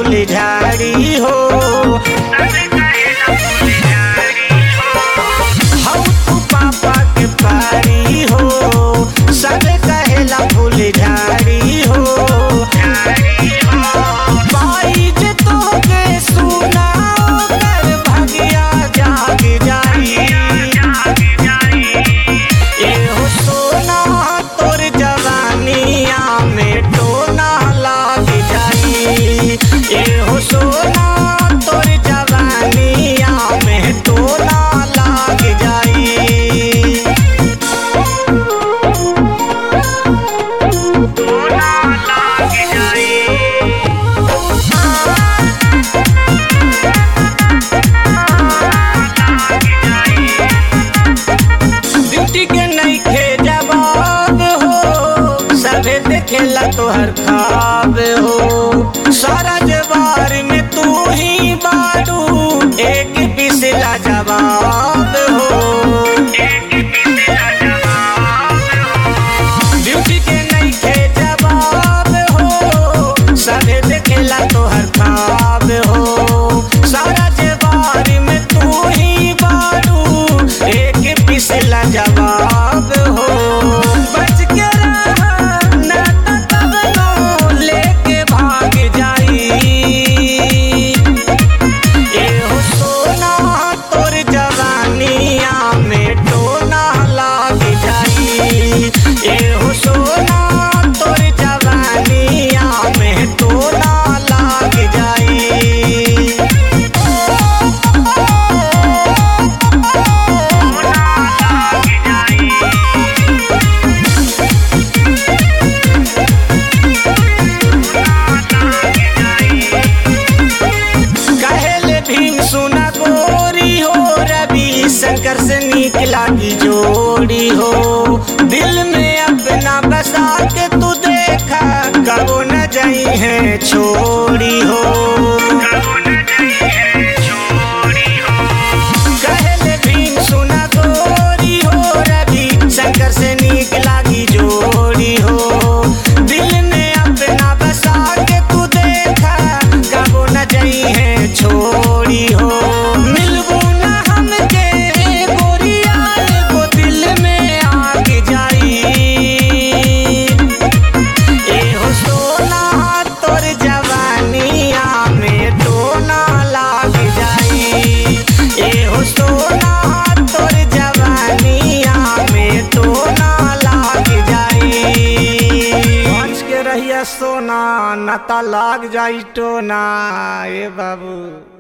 फूल झाड़ी हो हऊ तू पापा के पारी हो सब कहेला फूल झाड़ी हो बाई जे तोके सुनाओ कर भगिया जाग जाई एहो सोना तोर जवानिया में टोना लाग जाई एहो सोना तोर जवानिया में टोना लाग जाई टोना लाग जाई ड्यूटी के नइखे जवाब हो सभे देखेला तोहर खाब हो सारा जवार में तू ही बारू एक पिसला जवाब हो ड्यूटी के नइखे जवाब हो सभे देखेला तोहर खाब हो सारा जवार में तू ही बारू एक पिसला जवाब हो बच के रहा ना तो कबनो लेके भाग जाई एहो सोना तोर जवानिया में टोना लाग जाई एहो सोना तोर जवानिया में टोना लाग जाई कहेले भीम सुना गोरी हो रवि शंकर से नीक लागी जोड़ी हो दिल में अपना बसा के तू देखा कबो न जाई है छोड़ी हो कहेले भीम सुना गोरी हो रवि शंकर से नीक लागी जोड़ी हो दिल में अपना बसा के तू देखा कबो न जाई है छोड़ी हो मिलबू न हमके गोरिया एगो दिल में आग जाई एहो सोना तोर जवानिया में टोना लाग जाई एहो सोना तोर जवानिया में टोना लाग जाई बच के रहिया सोना नता लाग जाई टोना ए बाबू